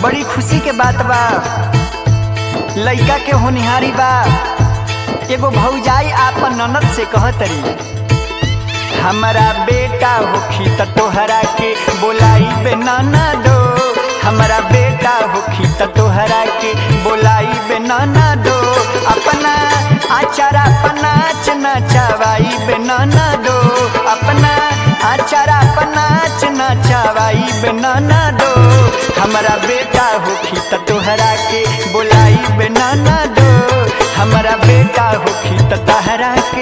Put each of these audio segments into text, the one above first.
बड़ी खुशी के बात बा लइका के होनिहारी बा एगो भौजाई आपन ननद से कहतरी हमारा बेटा होखी त तोहरा के बोलाई बे नाना दो हमारा बेटा होखी त तोहरा के बोलाई बे नाना दो अपना आचारा पनाच नचावाई बे नाना दो अपना आचारा पनाच नचावाई बे नाना दो हमारा बेटा होखी त तोहरा के बोलाई बे नाना दो हमारा बेटा होखी त तहरा के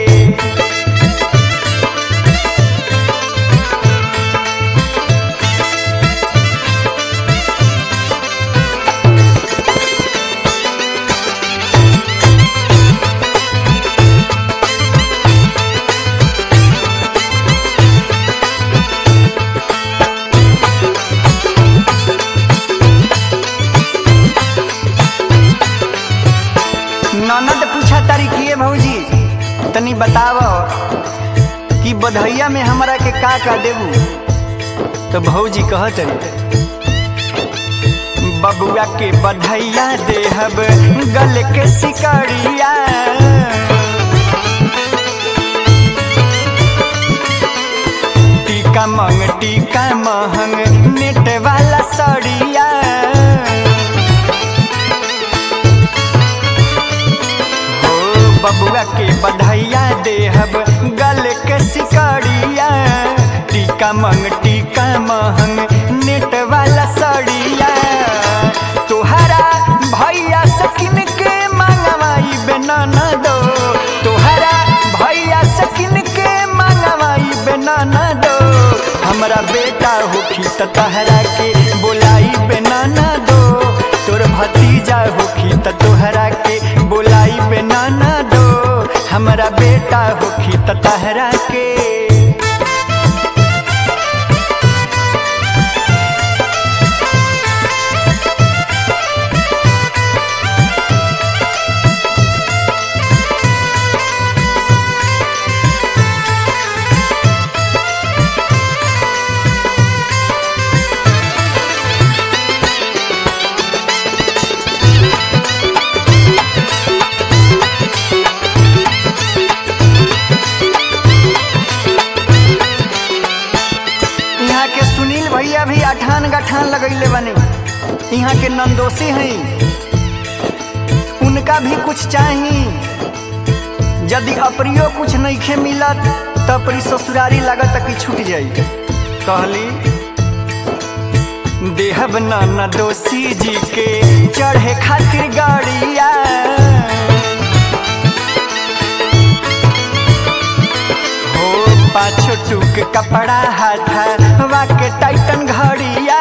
ननद पूछा तारी किए भौजी तनी बताव कि बधैया में हमरा के का का देबू तो भौजी कहत बबुआ के बधैया देहब गल के सिकड़िया टीका मंग टीका महंग नेट वाला सड़िया हो बबुआ के बधैया देहब गल के सिकड़िया टीका मंग टीका महंग नेट वाला सड़िया तोहरा भैया सकिन के मंगवाई बेनाना दो तोहरा भैया सकिन के मंगवाई बेनाना दो हमरा बेटा होखी त तहरा के बोलाई बेनाना दो तोर भतीजा होखी त तोहरा के बोलाई बेनाना दो हमरा बेटा होखी त तहरा के यहाँ के सुनील भैया भी अठान गठान लगैले बने यहाँ के नंदोसी हैं उनका भी कुछ चाही यदि अप्रियो कुछ नईखे मिलत त अपनी ससुरारी लागत कि छूट जाई कहली देहब नाना दोषी जी के चढ़े खातिर गाड़िया हो पाछो टूक कपड़ा हाथा वाके टाइटन घड़िया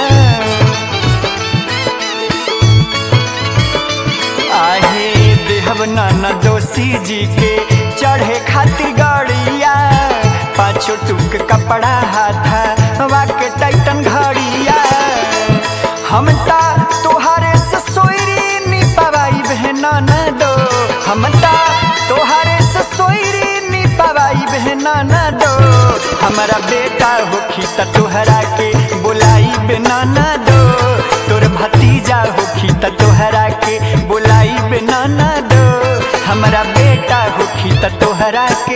आहे देहब नाना दोषी जी के चढ़े खातिर गड़िया पाछो टूक कपड़ा हाथा वाके टाइटन घड़िया हम ता तोहारे से सोयरी नी पवाई बहना न दो हम ता तोहारे से सोयरी नी पवाई बहना न दो हमारा बेटा होखी त तोहरा के बुलाई बिना न दो तोर भतीजा होखी त तोहरा के बुलाई बिना न दो हमारा बेटा होखी त तोहरा के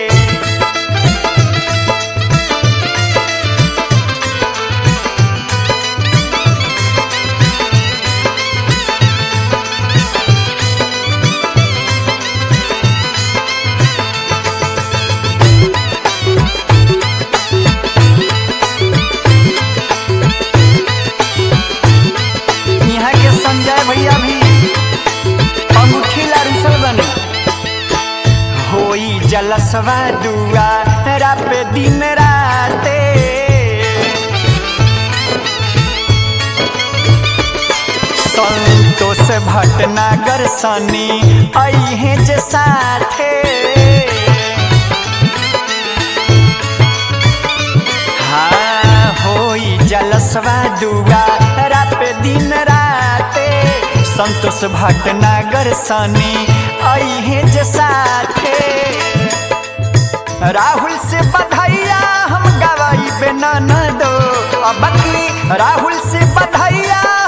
यहाँ के संजय भैया भी अंगूठी लारूसल बने होई जलसवा दुआ रापे दिन राते संतोष भटनागर सनी अहे जे साथे हाँ होई जलसवा दुआ रापे दिन राते संतोष भटनागर सनी अहे जे साथे राहुल से बधाइया हम गवाई बिना न दो अब की राहुल से बधाइया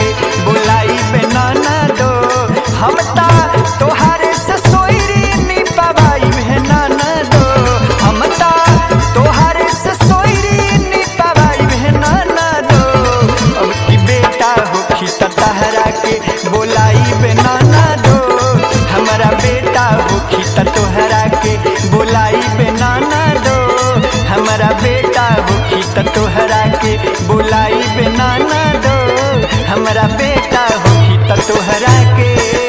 के बुलाई बेनाना दो हम ता तोहारे से सोईरी नी पवाई बेनाना दो हम ता तोहारे से सोईरी नी पवाई बेनाना दो अब की बेटा होखी त तहरा के बुलाई बेनाना दो हमारा बेटा होखी त तोहरा के बुलाई बेनाना दो हमारा बेटा होखी त तोहरा के बुलाई बेनाना दो हमारा बेटा होखी त तोहरा के